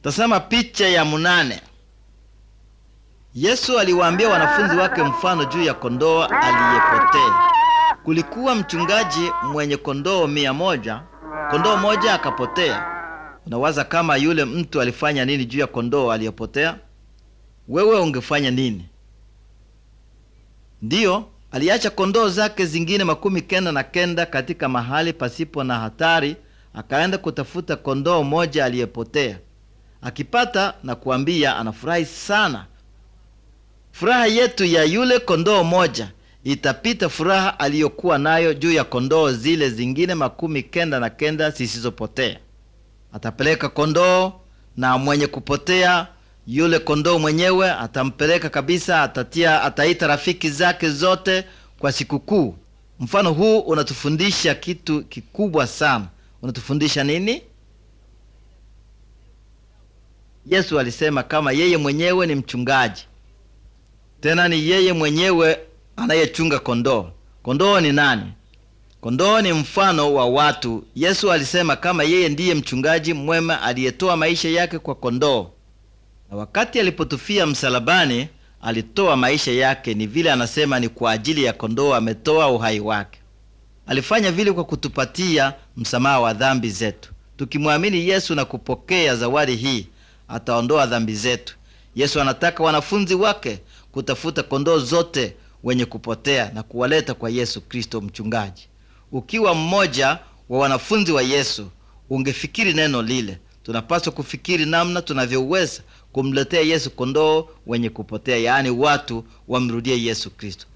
Tazama picha ya munane. Yesu aliwaambia wanafunzi wake mfano juu ya kondoo aliyepotea. Kulikuwa mchungaji mwenye kondoo mia moja. Kondoo moja akapotea. Unawaza kama yule mtu alifanya nini juu ya kondoo aliyepotea? Wewe ungefanya nini? Ndiyo, aliacha kondoo zake zingine makumi kenda na kenda katika mahali pasipo na hatari, akaenda kutafuta kondoo moja aliyepotea. Akipata na kuambia, anafurahi sana. Furaha yetu ya yule kondoo moja itapita furaha aliyokuwa nayo juu ya kondoo zile zingine makumi kenda na kenda zisizopotea. Atapeleka kondoo na mwenye kupotea yule kondoo mwenyewe atampeleka kabisa, atatia, ataita rafiki zake zote kwa sikukuu. Mfano huu unatufundisha kitu kikubwa sana. Unatufundisha nini? Yesu alisema kama yeye mwenyewe ni mchungaji, tena ni yeye mwenyewe anayechunga kondoo. Kondoo ni nani? Kondoo ni mfano wa watu. Yesu alisema kama yeye ndiye mchungaji mwema aliyetoa maisha yake kwa kondoo, na wakati alipotufia msalabani alitoa maisha yake. Ni vile anasema ni kwa ajili ya kondoo ametoa uhai wake. Alifanya vile kwa kutupatia msamaha wa dhambi zetu. Tukimwamini Yesu na kupokea zawadi hii, ataondoa dhambi zetu. Yesu anataka wanafunzi wake kutafuta kondoo zote wenye kupotea na kuwaleta kwa Yesu Kristo mchungaji. Ukiwa mmoja wa wanafunzi wa Yesu, ungefikiri neno lile. Tunapaswa kufikiri namna tunavyoweza kumletea Yesu kondoo wenye kupotea, yaani watu wamrudie Yesu Kristo.